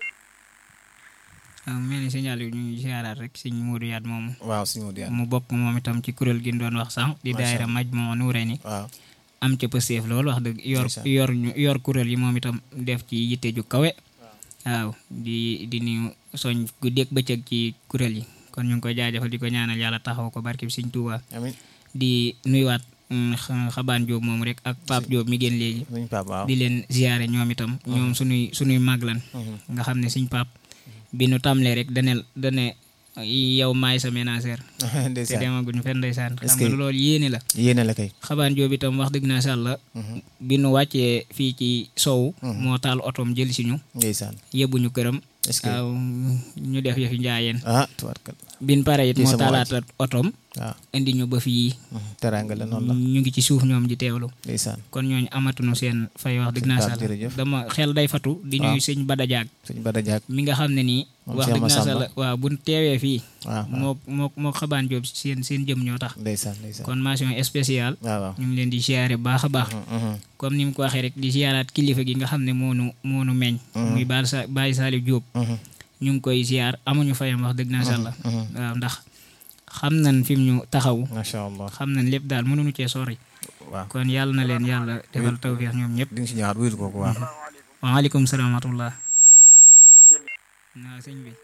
waaw mel ni signal yi ñu ngi siyaaraat rek sëñ Modou Yaat moomu waaw suñu Modou Yaat mu bokk moom itam ci kuréel gi ñu doon wax sànq di Macha daayira maj moo nuure ni waaw am ca pësteef loolu wax dëgg yor Ndeysaan. yor ñu yor kuréel yi moom itam def ci yitte ju kawe waaw di di nuyu soñ guddeeg bëccëg ci kuréel yi kon ñu ngi koy jaajëfal di ko ñaanal yàlla taxaw ko barke bi sëñ Tuubaa amin di nuyuwaat mm, xa- xabaan Jóob moom rek ak Pape Jóob mi génn léegi suñ pap waaw di leen ziyaare ñoom itam ñoom suñuy suñuy mag lan Mhm. nga xam ne suñ pap bi nu tàmlee rek dane dane yow maay sa ménagère te ndeysaan demaguñ fenn ndeysaan Est-ce xam nga que- loolu yéene la yéene la kay xabaan Jóob itam wax dëgg naa sha Allah Mhm. bi nu wàccee fii ci sow moo taal otoom jël si ñu ndeysaan yóbbuñu këram est-ce que waaw ñu def yëfi njaayeen ah tubaarkal bin pare it Kii moo sama taalaata otoom waaw indi ñu ba fii teraanga la noonu la ñu ngi ci suuf ñoom di teewlu ndeysaan kon ñooñu amatuñu seen fay wax dëgg naa Pape, sàlla jërëjëf. dama xel day fatu di waaw. ñuy sëñ Bada Diag sëñ Bada Diak mi nga xam ne nii Moom wax Cheikh dëgg naa Massamba. sàlla waaw bu teewee fii waaw waaw moo moo moo xabaan Jóob seen seen jëm ñoo tax ndeysaan ndeysaan kon mention spéciale waaw waaw ñu ngi leen di siyaare baax a baax comme ni mu ko waxee rek di siyaaraat kilifa gi nga xam ne moonu moonu meññ muy baal sa Baye Salif Diop ñu ngi koy siyaar amuñu fayam wax dëgg naa sàlla waaw ndax xam nañ fi mu ñu taxaw macha allah xam nañ lépp daal mënuñu cee sori waaw kon yàlla na leen yàlla defal tawfeex ñoom ñëpp di nga si ñëwaat wuyul kooku waaw waaleykum salaam wa rahmatullah ñoom ngeen waaw sëñ bi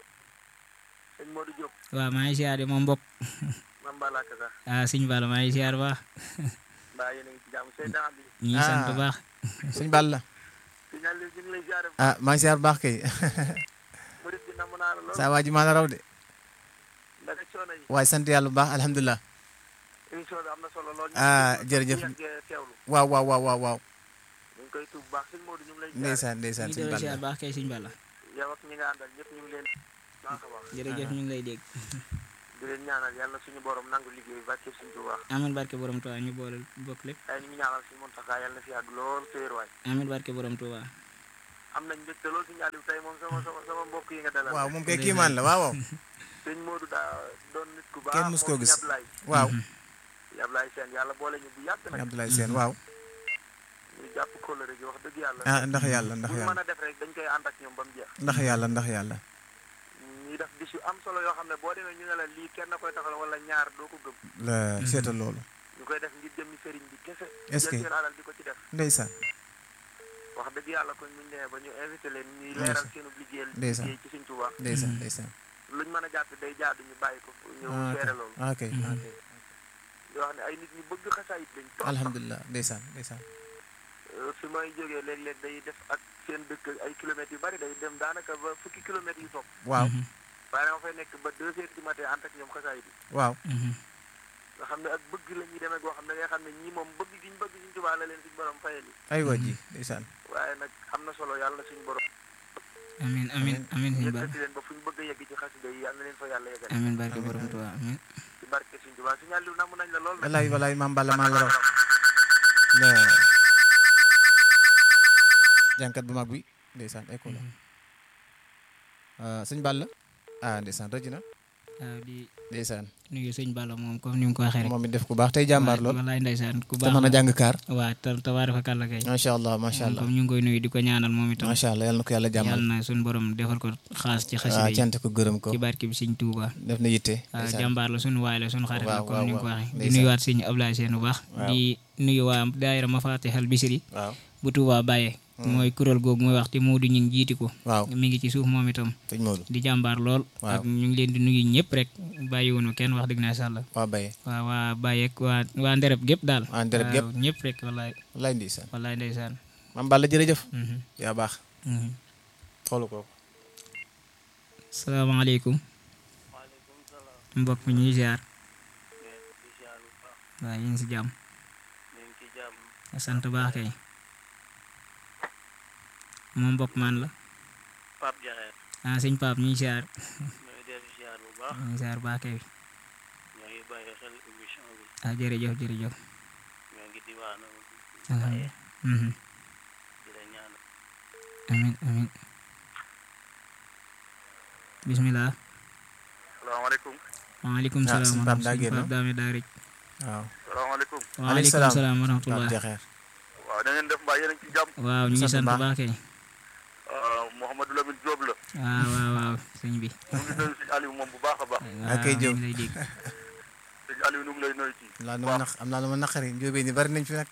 sëñ Modou Diop waaw maa ngi siyaare moom mbokk man Balaka sax ah sëñ Balla maa ngi siyaar baax mbaa yéen a ngi ci jàmm Seydina Ali ñu ngi sant bu baax sëñ Balla sëñ Ali ñu ngi lay ziare ah maa ngi siyaar baax kay murid bi namm naa la lool saa waa ji maa la raw de ndaka coono yi waaye sant yàlla bu baax alhamdulilah émission bi am na solo lool Ah, jërëjëf. ñu yàggee teewlu waaw waaw waaw waaw waaw ñu ngi koy tuub bu baax sëñ Modou ñu ngi lay ziare ndeysaan ndeysaan ñu sëñ ngi siyaar Balla baax kay sëñ Balla yow ak ñi nga àndal ñëpp ñu ngi leen baax a baax jërëjëf ñu ngi lay dégg di leen ñaanal yàlla suñu borom nangu liggéey bi barke suñu Tuubaa amin barke borom Tuuba ñu boole bokk lépp ay ñu ngi ñaanal suñu Muntaxa yàlla na fi yàgg lool te wér waay amin barke borom Tuuba am nañ mbégte lool sëñ Aliou tey moom sama sama sama mbokk yi nga dalal waaw moom kay kiimaan la waaw waaw sëñ Modou daa doon nit ku baax Kenn mus koo moom gis. Ablaye waaw Ablaye Sène yàlla boole ñu bu yàgg nag Abdoulaye Sène waaw ñu jàpp kóllëre gi wax dëgg yàlla ah ndax yàlla ndax bu ñu yàlla mën a def rek dañ koy ànd ak ñoom ba mu jeex ndax yàlla ndax yàlla ñuy def bis yu am solo yoo xam ne boo demee ñu ne la lii kenn koy taxal wala ñaar doo ko gëm la seetal loolu ñu koy def ngir jëmmi sëriñ bi kese Est-ce que- jël seen alal di ko ci def ndeysaan wax dëgg yàlla kon ñu nee ba ñu invité leen ñuy leeral seenu liggéeyal Ndeysaan. liggéey ci Sëriñ Tuubaa ndeysaan ndeysaan luñ mën a jàpp day jaadu ñu bàyyi ko ñëw ah seere loolu ok ok ok di wax ne ay nit ñu bëgg xasaayit lañ trop alhamdulilah ndeysaan ndeysaan Euh, fi may jógee léeg-léeg day def ak seen dëkk ay kilomètres yu bari day dem daanaka ba fukki kilomètres yu topp waaw waaye dama fay nekk ba deux heures du matin ànd ak ñoom xasaayit yi waaw nga xam ne ak bëgg la ñuy demee goo xam ne nga xam ne ñii moom bëgg gi ñu bëgg suñu Tuubaa la leen suñu borom fayal yi ay waa ji ndeysaan waaye nag am na solo yàlla na suñu borom amin amin amin sëñ Balla yëkkati leen ba fu ñu bëgg a yegg ci xasida yi yàlla na leen fa yàlla yeggal amin barke borom Tuuba amin ci barke suñu Tuubaa suñu àlliw namm nañ la lool nag walaay walaay maam Balla maa la raw la jànkat bu mag bi ndeysaan école ah sëñ Balla ah ndeysaan rëj na waaw di ndeysaan nuyu sëñ Balla moom comme ni mu ko waxee rek moom it def ku baax tey jàmbaar lool wallaay ndeysaan ku te baax mën a la jàng kaar waaw te tabaaraka kàlla kay macha allah macha allah comme ñu ngi koy nuyu di ko ñaanal moom itam macha allah yal na ko yàlla jàmmal yàlla na suñu borom defal ko xaas ci waaw xasida yi cant ko gërëm ko ci barke bi sëñ Tuuba def na yitte waaw ndeysaan. jàmbaar la suñu waay la suñu xarit la waaw, comme ni nga ko waaw, waxee di ndeysaan. nuyuwaat sëñ Ablaye Seen bu baax Waaw. di nuyu waa daayira Mafatihal Bisri waaw bu Tuuba Baye mooy kuréel googu mooy wax te Moodu ñu ngi jiiti ko waaw mi ngi ci suuf moom itam sëñ Modou di jàmbaar lool Waaw. ak ñu ngi leen di nuyu ñëpp rek bàyyiwunu kenn wax dëgg naa sàlla waa Baye waa waa Baye ak waa waa Ndereb gépp daal Waa Ndereb gépp. waaw ñëpp rek wallaay wallaay ndeysaan wallaay ndeysaan maam Balla jërëjëf Mhm, yaa baax mhm. xoolu ko salaamaaleykum waaleykum salaam mbokk mi ñuy ziar di ziar bu baax waaw ñu ngi si jàmm ñu ngi ci jàmm sant baax kay moom mbokk man la Pape Jaxeer ah sëñ Pape ñu ngi ziar ñoo ngi def ziar bu baax ñu ngi ziar baax kay ñoo ngi bàyyi xel émission bi ah jërëjëf jërëjëf ñoo ngi diwaanu alhamdulilah mhm. di la ñaan amin amin bismillah salaamaaleykum waaleykum Ah, salaam sëñ wa Pape daa rahmatulah génn. Pape Dame daa rëcc waaw salaamaaleykum waaleykum salaam. salaam wa Pape rahmatulah Jaxeer waaw da ngeen def mbaa yéen a ngi ci jàmm waaw ñu ngi sant sant baax. baax kay Mouhamadou Lamine Diop la waaw waaw waaw sëñ bi ñu ngi nuyu sëñ Aliou moom bu baax a baax waaw kay ñu Diop. ngi lay dégg sëñ Aliou nu ngi lay nuyu ci am naa lu ma naq am naa lu ma naqari njóobee ni bari nañ fi nag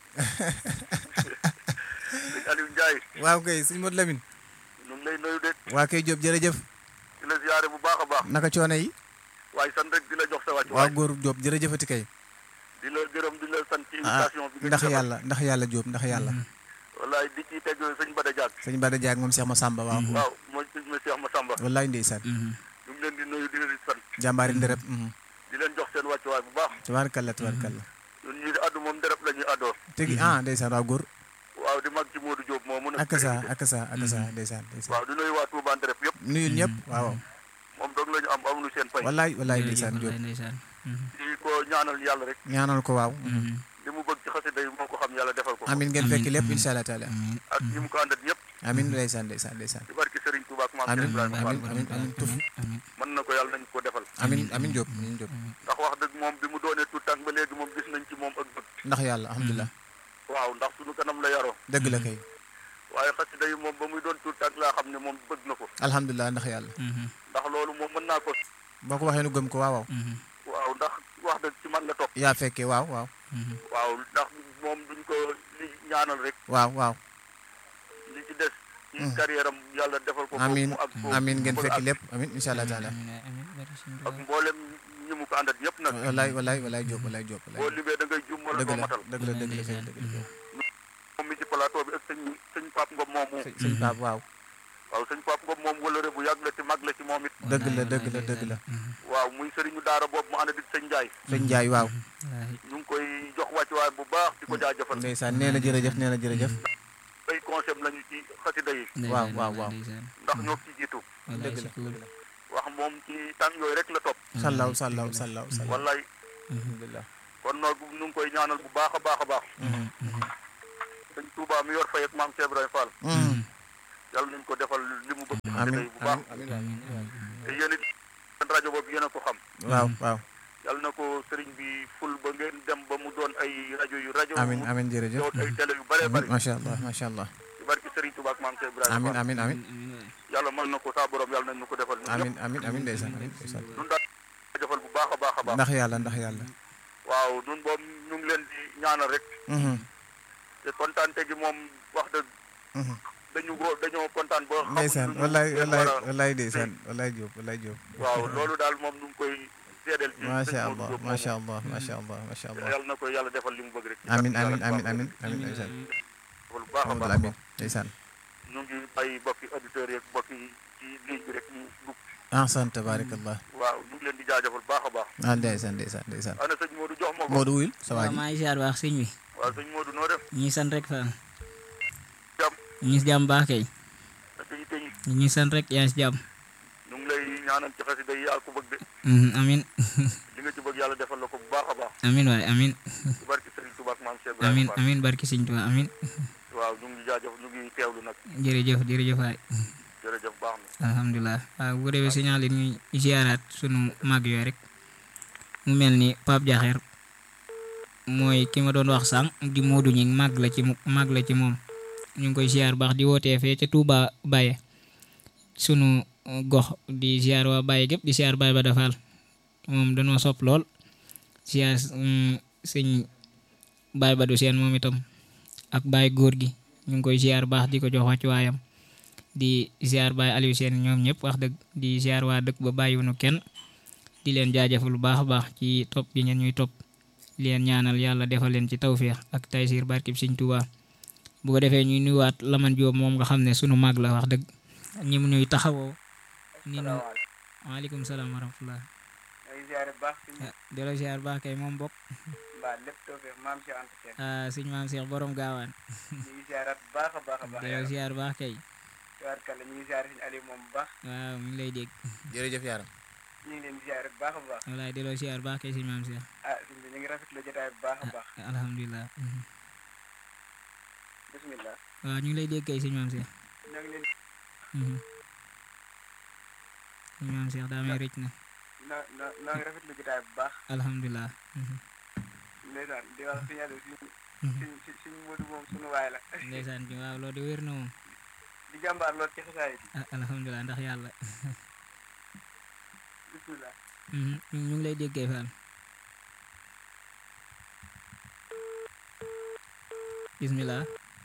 sëñ Aliou Ndiaye waaw kay sëñ Modou Lamine ñu ngi lay nuyu de waa kay Diop jërëjëf di la ziare bu baax a baax naka coono yi waaye sant rek di la jox sa wàcc waaw góor Diop jërëjëfati kay di la gërëm di la sant ci ah invitation bi nga ndax ñu defal. yàlla ndax yàlla Diop ndax yàlla wallaay di ci teg sëñ Bada Diak sëñ Bada Diak moom Cheikh Massamba waaw waaw mooy sëñ Cheikh Massamba wallaay ndeysaan Mhm. ñu ngi leen di nuyu di leen di sant jàmbaari ndereb di leen jox seen wàccuwaay bu baax tabaarkalla tabaarkalla ñun ñii di addu moom ndereb la ñuy addoo tegi ah ndeysaan waaw góor waaw di mag ci Modou Diop moom mun a ak sa ak sa ak sa ndeysaan ndeysaan waaw di nuyu waa Touba ndereb yëpp nuyu ñëpp waaw moom doog la ñu am amuñu seen fay wallaay wallaay jërëjëf ndeysaan Diop wallaay ndeysaan di ko ñaanal yàlla rek ñaanal ko waaw li mu bëgg ci xasida yi moo ko xam yàlla defal ko amin ngeen fekk lépp insha allah taala ak ñi mu ko àndat ñëpp amin ndeysaan ndeysaan ndeysaan ci barki Serigne Touba ak maam Cheikh amin Ibrahima Fall amin amin amin tuf mën na ko yàlla nañ ko defal amin amin Diop amin Diop ndax wax dëgg moom bi mu doonee tout tànk ba léegi moom gis nañ ci moom ak bëgg ndax yàlla alhamdulilah waaw ndax suñu kanam la yaroo dëgg la kay waaye xasida yi moom ba muy doon tout tànk laa xam ne moom bëgg na ko alhamdulilah ndax yàlla ndax loolu moom mën naa ko boo ko waxee nu gëm ko waaw waaw waaw ndax wax dëgg ci man la topp yaa fekkee waaw waaw waaw ndax moom duñ ko li ñaanal rek waaw waaw li ci des ci carrière am yàlla defal ko amin foofu ak foofu amin ngeen mu bëgg fekk ak- lépp amin insha allah taala ak mboolem ñi mu ko àndat yëpp nag walaay walaay walaay Diop walaay Diop boo walaay limee da ngay jum wala dëgg doo la matal dëgg la dëgg la kay dëgg la moom mi ci plateau bi ak sëñ sëñ Pape Ngom moomu sëñ sëñ Pape waaw waaw sëñ Pape Ngom moom wala bu yàgg la ci mag la ci moom it dëgg la dëgg la dëgg la waaw muy sëriñu daara boobu mu ànd di sëñ Ndiaye sëñ Ndiaye waaw ñu ngi koy jox wàccuwaay bu baax di ko jaajëfal ndeysaan nee na jërëjëf nee na jërëjëf ay concept lañu ci xasida yi waaw waaw waaw ndax ñoo ci jiitu dëgg la wax moom ci tànk yooyu rek la topp sallaw sallaw sallaw sallaw wallaay alhamdulilah kon nag ñu ngi koy ñaanal bu baax a baax a baax sëñ Touba mi yor fay ak maam Cheikh Ibrahima Fall yàlla nañ ko defal li mu bëgg ci xasida amin yi bu baax amin amin te yéen it seen rajo boobu yéen a ko xam waaw waaw yàlla na ko sëriñ bi ful ba ngeen dem ba mu doon ay rajo yu rajo amin mu amin jërëjëf doon ay télé yu bëree bëri macha allah macha allah ci barki sëriñ Touba ak maam Cheikh Ibrahima amin Fall amin amin yàlla mën na ko saa borom yàlla nañ ñu ko defal ñun amin ñëpp amin amin ndeysaan amin ndeysaan ñun daal defal bu baax a baax a baax ndax yàlla ndax yàlla waaw ñun boobu ñu ngi leen di ñaanal rek Mhm, te kontaante gi moom wax dëgg mhm. dañu ko dañoo kontaan ba xamuñ ndeysaan lu ñu wallaay leen wallaay war a- wallaay ndeysaan wallaay Diop wallaay Diop waaw loolu daal moom ñu ngi koy seedeel ci macha sëñ allah Modou Diop macha moomu. allah macha allah macha allah yàlla na ko yàlla defal li mu bëgg rek ci amin kàddu amin yàlla amin bu amin baax amin ndeysaan defal bu baax a Amadou baax a amin baax ndeysaan ñu ngi bàyyi bokki auditeurs yeeg bokki ci ligne bi rek ñu dugg ahsan tabarakallah waaw ñu ngi leen di jaajëfal baax a baax ah ndeysaan ndeysaan ndeysaan ana sëñ Modou jox ma ko Modou wuyul sa waa waaw ji maa ngi ziar baax sëñ bi waaw sëñ Modou noo def ñu ngi sant rek fa jàmm ñu ngi si jàmm baax kay ak yi tey ñu ngi sant rek yaa ngi si jàmm ñu ngi lay ñaanal ci xasida yi yaa ko bëgg de Mhm, amin li nga ci bëgg yàlla defal la ko bu baax a baax amin waay amin ci barki Serigne Touba ak maam Cheikh amin Ibrahima Fall amin barki sëñ Tuubaa amin waaw ñu ngi jaajëf ñu ngi teewlu nag jërëjëf jërëjëf waay jërëjëf baax na alhamdulilah waaw bu defee signalé ñuy ziaraat sunu mag yooyu rek mu mel ni Pape Diakher mooy ki ma doon wax sànq di Modou ñi mag la ci mu- mag la ci moom ñu ngi koy ziar baax di wootee fee ca Touba Baye sunu uh, gox di ziar waa Baye gépp di ziar Baye ba defal moom dañoo sopp lool ziar mm, sëñ Baye ba du seen moom itam ak Baye góor gi ñu ngi koy ziar baax di ko jox wàccuwaayam di ziar Baye Aliou Sène ñoom ñëpp wax dëgg di ziar waa dëkk ba bàyyiwunu kenn di leen jaajëfal lu baax a baax ci topp gi ngeen ñuy topp di leen ñaanal yàlla defal leen ci tawféex ak taysiir barkib Sëñ Tuubaa bu ko defee ñuy nuyuwaat Laman Jóob moom nga xam ne sunu mag la wax dëgg ñi mu ñuy taxawoo ni nu waaleykum salaam wa rahmatullah ay ziare baax si ah delloo ziar baax kay moom bokk mbaa lépp tawfeex maam Cheikh Anta Sène ah sëñ maam Cheikh borom gaawaan ñu ngi ziarat baax a baax a baax delloo ziar baax kay tubaarkàlla ñu ngi ziare suñu Aliou moom bu baax waaw mi ngi lay dégg jërëjëf yaaram ñu ngi leen di ziare bu baax a baax walaay delloo ziar baax kay sëñ maam Cheikh ah suñ bi ñu ngi rafetlu jotaay bu baax a baax alhamdulilah mhm. bismillah waaw ñu ngi lay dégg kay sëñ maam Cheikh ñoo ngi leen mhm. sëñ maam Cheikh daa may rëcc na no no noo ngi rafetlu jotaay bu baax alhamdulilah mhm. ndeysaan di wax suñu Aliou suñ Mhm. suñ suñ suñ Modou moom suñu waay la ndeysaan bi waaw loolu de wér na moom di jàmbaar lool ci xasaay bi ah alhamdulilah ndax yàlla bismillah mhm. ñu ñu ngi lay déggee Fall bismillah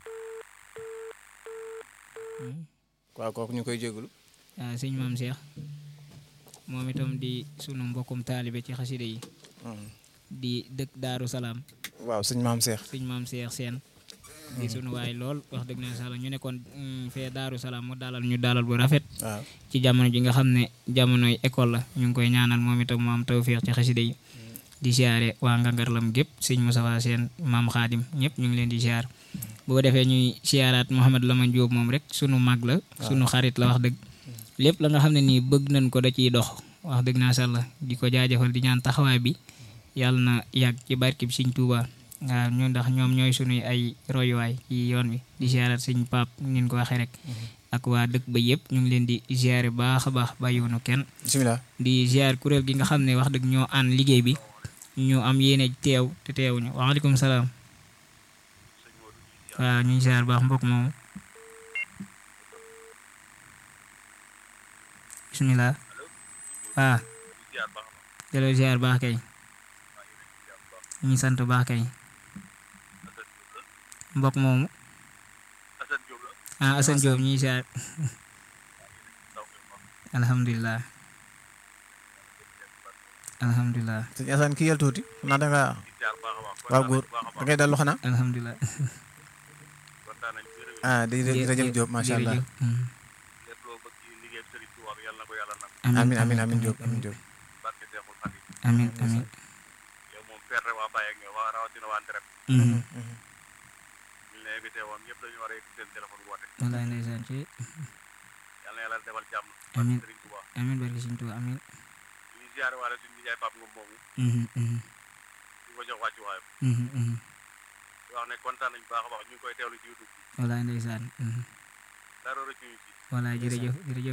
Mhm. waaw kooku ñu koy jégalu ah sëñ maam Cheikh moom itam di sunu mbokkum taalibe ci xaside yi di dëkk Daaru Salaam waaw sëñ maam Cheikh sëñ maam Cheikh Sène di sunu waay lool wax dëgg na sala ñu nekkoon mm, fee Daaru Salaam mu dalal ñu dalal bu rafet waaw ci jamono ji nga xam ne jamonoy école la ñu ngi koy ñaanal moom itam mu am tawféex ci xaside yi di siyaare waa Ngangarlam gépp sëñ Moustapha Sène maam Xaadim ñëpp ñu ngi leen di siyaar bu ko defee ñuy siyaaraat Mouhamed Lamane Diop moom rek sunu mag la sunu xarit la wax dëgg lépp la nga xam ne nii bëgg nañ ko da ciy dox wax dëgg naa sàlla di ko jaajëfal di ñaan taxawaay bi yàlla na yàgg ci barkib Sëñ Tuuba waaw ñun ndax ñoom ñooy sunuy ay royuwaay ci yoon wi di ziarat sëñ Paap nin ko waxee rek ak waa dëkk ba yëpp ñu ngi leen di ziare baax a baax bàyyiwunu kenn bisimilah di ziar kuréel gi nga xam ne wax dëgg ñoo ànd liggéey bi ñu am yéene teew te teewuñu waaleykum salaam waaw ñu ngi ziar baax mbokk moomu bisimilah waaw delloo ziar baax kay ñu ngi sant baax kay mbokk moomu ah Assane Diop ñu ngi ziar alhamdulilah alhamdulilah sëñ Assane kii yal tuuti xanaa da nga waaw góor da ngay dallu xanaa alhamdulilah ah di jërëjëf Diop macha allah jërëjëf. Mm. amin amin amin Diop amin Diop amin amin Mhm. wallaay ndeysaan ci amin amin barke Sëñ Tuubaa amin Mhm, mhm. Mhm, mhm. wax ne kontaan nañu baax a baax ñu ngi koy teewlu ci YouTube wallaay ndeysaan Mhm. dara rëccuñu ci wallaay jërëjëf jërëjëf